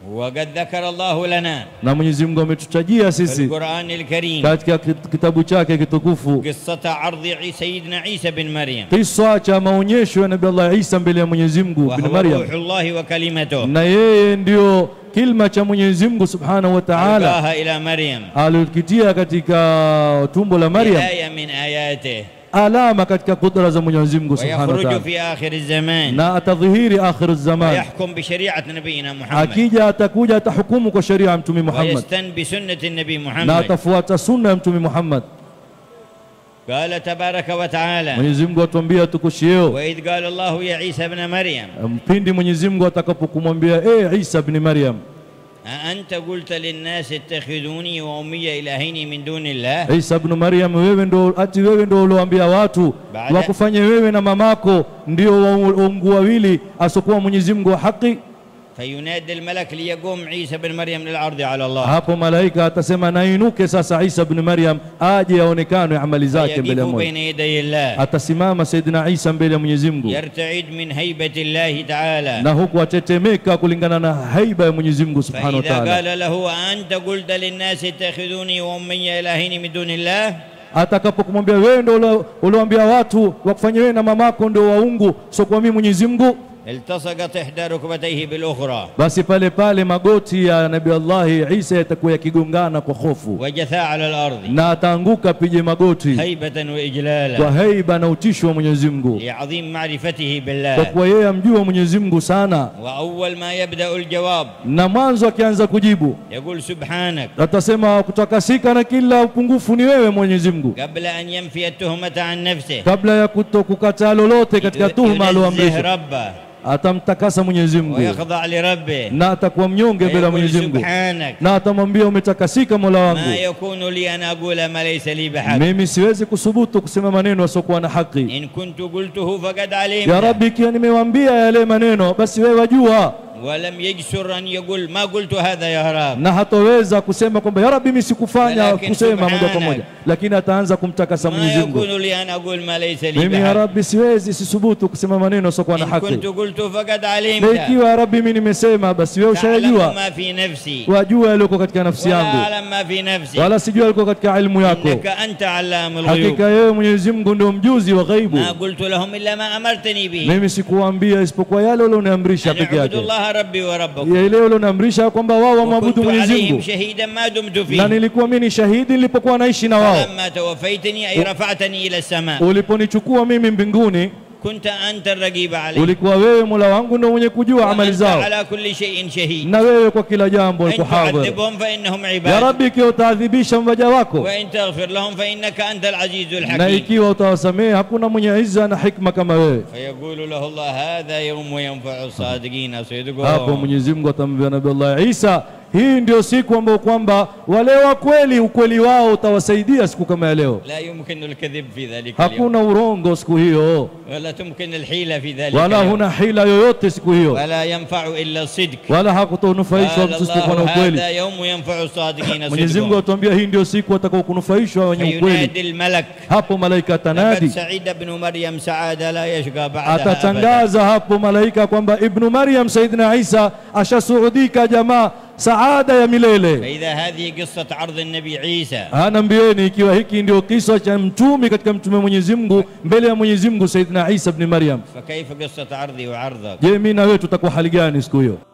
وقد ذكر الله لنا na Mwenyezi Mungu ametutajia في sisi القرآن الكريم katika kit- kitabu chake kitukufu قصة عرض عي- سيدنا عيسى بن مريم kisa cha maonyesho ya Nabii Allah Isa mbele ya Mwenyezi Mungu bin وهو روح Maryam, الله وكلمته na yeye ndio kilma cha Mwenyezi Mungu Subhanahu wa Ta'ala ألقاها إلى مريم alikitia katika tumbo la Maryam, آية من آياته alama katika kudra za Mwenyezi Mungu Subhanahu wa ويخرج Ta'ala, في آخر الزمان na atadhihiri akhir zaman, ويحكم بشريعة نبينا محمد akija atakuja atahukumu kwa sheria ya Mtume Muhammad ويستن بسنة النبي na محمد atafuata sunna ya Mtume Muhammad. قال تبارك وتعالى Mwenyezi Mungu atuambia tukushieo وإذ قال الله يا عيسى ابن مريم mpindi Mwenyezi Mungu atakapokumwambia e Isa bin Maryam, أأنت قلت للناس اتخذوني وأمي إلهين من دون الله Isa bin Maryam, wewe ndo ati wewe ndo ulioambia watu Baada- wakufanye wewe na mamako ndio waungu wawili asokuwa Mwenyezi Mungu wa haki. فينادي الملك ليقوم عيسى بن مريم للعرض على الله Hapo malaika atasema nainuke sasa Isa bin Maryam aje aonekane amali zake mbele ya فيقف Mungu. بين يدي الله Atasimama Saidina Isa mbele ya Mwenyezi Mungu يرتعد من هيبة الله تعالى na huku atetemeka kulingana na haiba ya Mwenyezi Mungu Subhanahu wa فإذا Ta'ala. قال له أنت قلت للناس اتخذوني وأمي إلهين من دون الله Atakapokumwambia wewe ndio ulioambia watu wakufanye wewe na mamako ndio waungu sio kwa mimi Mwenyezi Mungu, التصقت إحدى ركبتيه بالأخرى basi pale pale magoti ya Nabii Allah Isa yatakuwa yakigongana kwa hofu وجثا على الأرض na ataanguka pije magoti هيبة kwa وإجلالا haiba na utisho wa Mwenyezi Mungu, لعظيم معرفته kwa بالله kuwa yeye amjua Mwenyezi Mungu sana. وأول ما يبدأ الجواب Na mwanzo akianza kujibu يقول سبحانك atasema kutakasika na kila upungufu ni wewe Mwenyezi Mungu, قبل أن ينفي التهمة عن نفسه kabla ya kutokukataa lolote katika tuhuma ينزه alioamrisha, ربه atamtakasa Mwenyezi Mungu ويخضع لربه na atakuwa mnyonge mbele ya ويقول Mwenyezi Mungu سبحانك na atamwambia umetakasika Mola ما wangu, يكون لي أن أقول ما ليس لي بحق mimi siwezi kusubutu kusema maneno yasiokuwa na haki. إن كنت قلته فقد Ya علمت Rabbi, ikiwa nimewaambia yale maneno, basi wewe wajua, ولم يجسر أن يقول ما قلت هذا يا رب na hatoweza kusema kwamba ya Rabbi, mimi sikufanya Walakin kusema moja kwa subhanak. moja, lakini ataanza kumtakasa ما Mwenyezi Mungu. يكون لي أن أقول ما ليس لي Mimi ya بحق Rabbi, siwezi sisubutu kusema maneno yasiokuwa na إن haki, كنت قلت فقد na علمت ikiwa ya Rabbi mimi nimesema, basi wewe تعلم ushayajua, ما في نفسي wajua yaliyoko katika nafsi ولا yangu, أعلم ما في نفسي wala sijua yaliyoko katika ilmu yako. إنك أنت علام الغيوب Hakika yeye Mwenyezi Mungu ndio mjuzi wa ghaibu. ما قلت لهم إلا ما أمرتني به Mimi sikuwaambia isipokuwa yale ulioniamrisha أن peke اعبدوا yake, الله ربي وربكم Ya ile ulioniamrisha kwamba wao wamwabudu وكنت Mwenyezi عليهم Mungu, شهيدا ما دمت na فيه nilikuwa mimi ni shahidi nilipokuwa naishi na wao. فلما توفيتني أي رفعتني إلى السماء Uliponichukua mimi mbinguni, كنت أنت الرقيب عليه ulikuwa wewe Mola wangu ndio mwenye kujua amali وأنت zao, على كل شيء شهيد na wewe kwa kila jambo إن uko hadhir. تعذبهم فإنهم Ya عباد Rabbi, ikiwa utaadhibisha mwaja wako وإن تغفر لهم فإنك أنت العزيز na الحكيم ikiwa utawasamehe, hakuna mwenye izza na hikma kama wewe. فيقول له الله هذا يوم ينفع الصادقين Hapo صدقهم Mwenyezi Mungu atamwambia Nabii Allah Isa, hii ndio siku ambayo kwamba wale wa kweli ukweli wao utawasaidia siku kama ya leo. لا يمكن الكذب في ذلك اليوم Hakuna urongo siku hiyo, ولا تمكن الحيلة في ذلك wala اليوم huna hila yoyote siku hiyo, ولا ينفع إلا الصدق wala hakutonufaishwa قال mtu isipokuwa na الله ukweli. هذا يوم ينفع الصادقين Mwenyezi Mungu صدقهم atuambia hii ndio siku watakao kunufaishwa wenye ukweli. فينادي الملك Hapo malaika لقد atanadi, سعيد ابن مريم سعادة لا يشقى بعدها أبدا atatangaza hapo malaika kwamba Ibnu Maryam Saidina Isa ashasuudika jamaa saada ya milele. فإذا هذه قصة عرض النبي عيسى Anaambieni ikiwa hiki ndio kisa cha mtumi katika mtume Mwenyezi Mungu mbele ya Mwenyezi Mungu Saidina Isa ibn Maryam, فكيف قصة عرضي وعرضك je, mimi na wewe tutakuwa hali gani siku hiyo?